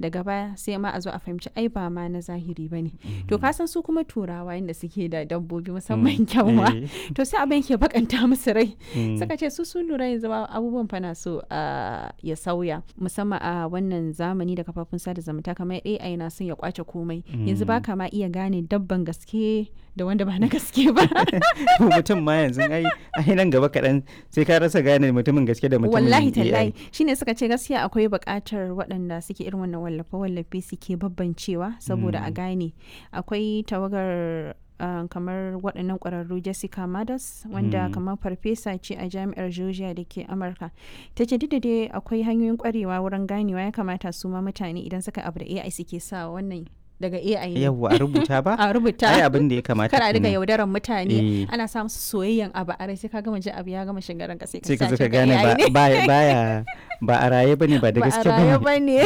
daga baya sai ma a zo a fahimci ai ba ma na zahiri ba ne to ka san su kuma turawa inda suke da dabbobi musamman kyanwa Eh. to sai abin ke bakanta musu rai Mm. suka ce su sun lura yanzu ba abubuwan fa na so a ya sauya musamman a wannan zamani da kafafun sada zumunta kamar AI na son ya kwace komai yanzu ba ka ma iya gane dabban gaske da wanda ba na gaske ba To mutum ma yanzu ai ai nan gaba kaɗan sai ka rasa gane mutumin gaske da mutumin wallahi AI. tallahi shine suka ce gaskiya akwai buƙatar waɗanda suke irin wannan wallafe wallafe suke babbancewa saboda a gane akwai tawagar uh, kamar waɗannan ƙwararru Jessica Madas wanda kamar farfesa ce a jami'ar Georgia da ke Amurka ta ce duk da dai akwai hanyoyin ƙwarewa wurin ganewa ya kamata su ma mutane idan suka abu da AI suke sa wannan daga AI ne Yawwa a rubuta ba? a rubuta Ai abin da ya kamata kar a riga kenan. yaudaran mutane Eh. ana sa musu soyayyen abu a rai sai ka gama ji abu ya gama shiga ranka sai ka Sai ka zo sace ka gane AI ba ne. baya baya- ba a raye bane ba da ba a gaske raye ba. ba ne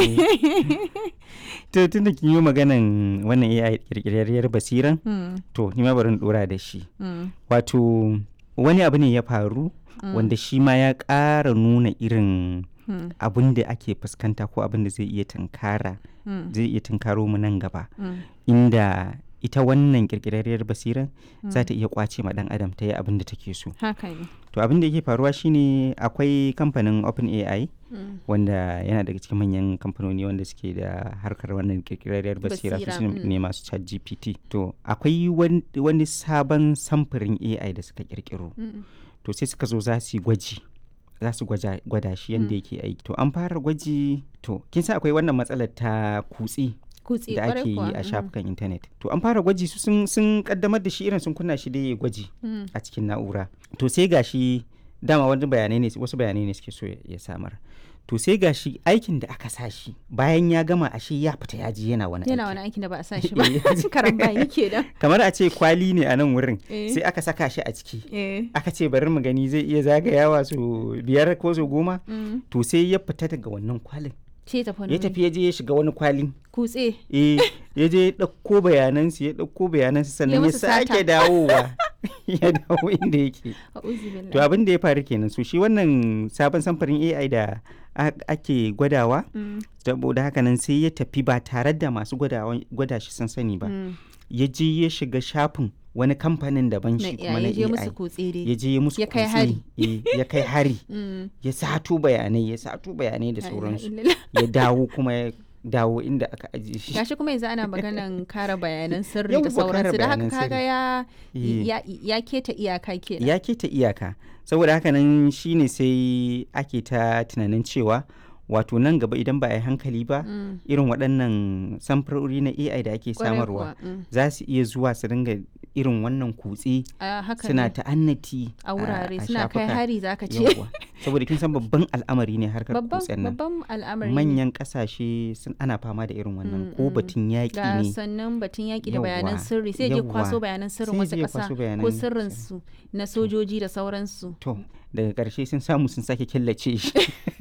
To tun da kin yi maganan wannan AI kirkirarriyar basiran Hmm, to ni ma bari in dora da shi. hmm, Wato wani abu ne ya faru wanda shi ma ya ƙara nuna irin hmm, abin da ake fuskanta ko abin da zai iya tunkara hmm, zai iya tunkaro mu nan gaba hmm. inda ita wannan kirkirarriyar basiran za ta iya kwace ma dan adam ta yi abin da take so haka ne to abin da yake faruwa shine akwai kamfanin OpenAI Hmm, wanda yana daga cikin manyan kamfanoni wanda suke da harkar wannan kirkirarriyar basira su Basira, su mm. ne masu chat gpt to akwai wan- wani sabon samfurin ai da suka kirkiro hmm, to sai suka zo za su yi gwaji za su gwaja- gwada shi yadda yake aiki to an fara gwaji to kin san akwai wannan matsalar ta kutse kutse da kwarai ake yi kuwa, a hmm, shafukan intanet to an fara gwaji su sun, sun kaddamar da shi irin sun kunna shi da ya gwaji hmm, a cikin na'ura to sai gashi dama wani bayanai ne wasu bayanai ne suke so ya ya samar to sai gashi aikin da aka sa shi bayan ya gama ashe ya fita ya ji yana wani yana aiki wani aikin da ba a sa shi ba karambani ke da kamar a ce kwali ne a nan wurin Eh. sai aka saka shi a ciki eh aka ce bari mu gani zai iya zagayawa su biyar ko su goma hmm, to sai ya fita daga wannan kwalin ce tafi wani ya tafi ya je ya shiga wani kwalin kutse eh ya je ya ɗauko bayanansu ya ɗauko bayanansu sannan ya musu sata. sake dawowa ya dawo inda yake a'udhu billahi to abin da ya faru kenan so shi wannan sabon samfurin AI da a- ake gwadawa Hmm, saboda haka nan sai ya tafi ba tare da masu gwadawa- gwada shi sun sani ba hmm. ya je ya shiga shafin wani kamfanin daban na shi kuma na ya je musu AI kutse ya dai je ya musu Ya kai kutse, hari. eh, ya kai hari Hmm, ya sato bayanai ya sato bayanai da la ilaha sauransu illallah. ya dawo kuma ya dawo inda aka ajiye shi gashi kuma yanzu ana maganan kare bayanan sirri Yawwa, da kare sauransu da haka bayanan kaga sirri. ya Eh. ya ya keta iyaka kenan ya keta iyaka saboda haka nan shine sai ake ta tunanin cewa wato nan gaba idan ba a yi hankali ba Mm, irin waɗannan samfurori na ai da ake kwarai samarwa kuwa, mm. za su iya zuwa su dinga irin wannan kutse a haka suna ne. ta'annati a wurare a suna kai shafuka. hari zaka ce Yawwa. saboda kin san babban al'amari ne harkar babban kutsen nan babban al'amari ne. manyan ƙasashe sun ana fama da irin wannan Mm, ko mm. batun yaƙi ga ne sannan batun yaƙi da bayanan Yawwa, sirri sai je yawwa. kwaso bayanan sirrin Sai wasu je ya ƙasa kwaso ko bayanan sirrin su na sojoji da sauransu to daga ƙarshe sun samu sun sake killace shi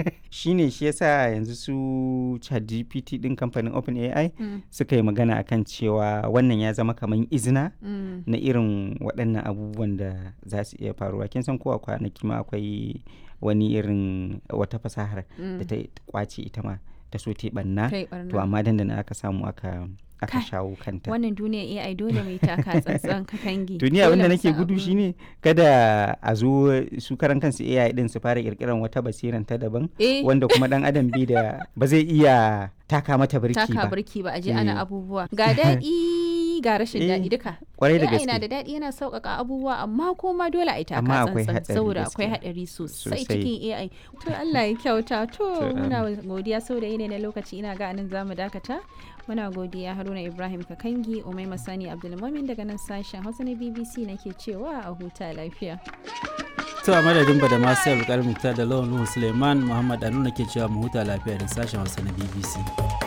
shine shi yasa yanzu su ChatGPT din kamfanin OpenAI Mm, suka yi magana akan cewa wannan ya zama kamar izina mm, na irin waɗannan abubuwan da za su iya faruwa kin san ko a kwanaki ma akwai wani irin wata fasahar da mm. ta kwace ita ma ta so ta yi ɓanna kai barna to amma dandana aka samu aka aka Kai, shawo kanta wannan duniya AI dole mai taka tsantsan ka kangi to ni abin da Dole mu nake san gudu abin. shine kada a zo su karan kansu AI din su fara kirkiran wata basiran ta daban eh wanda kuma dan adam bai da ba zai iya taka mata birki taka ba birki ba a je Eh. ana abubuwa ga daɗi ga rashin Eh, daɗi duka kwarai da AI na gaske da daɗi yana sauƙaƙa abubuwa amma kuma dole a yi taka Amma akwai tsantsan haɗari saboda gaskiya. akwai haɗari sosai Sosai. cikin AI to Allah ya kyauta to To, muna godiya sau da yanayi na lokaci ina ga anan zamu dakata muna godiya Haruna Ibrahim Kakangi Umaima Sani Abdulmumin daga nan sashen Hausa na BBC nake cewa a huta lafiya to a madadin ba da masu yau da lawan nuhu suleiman muhammad anu ke cewa mu huta lafiya da sashen hausa na bbc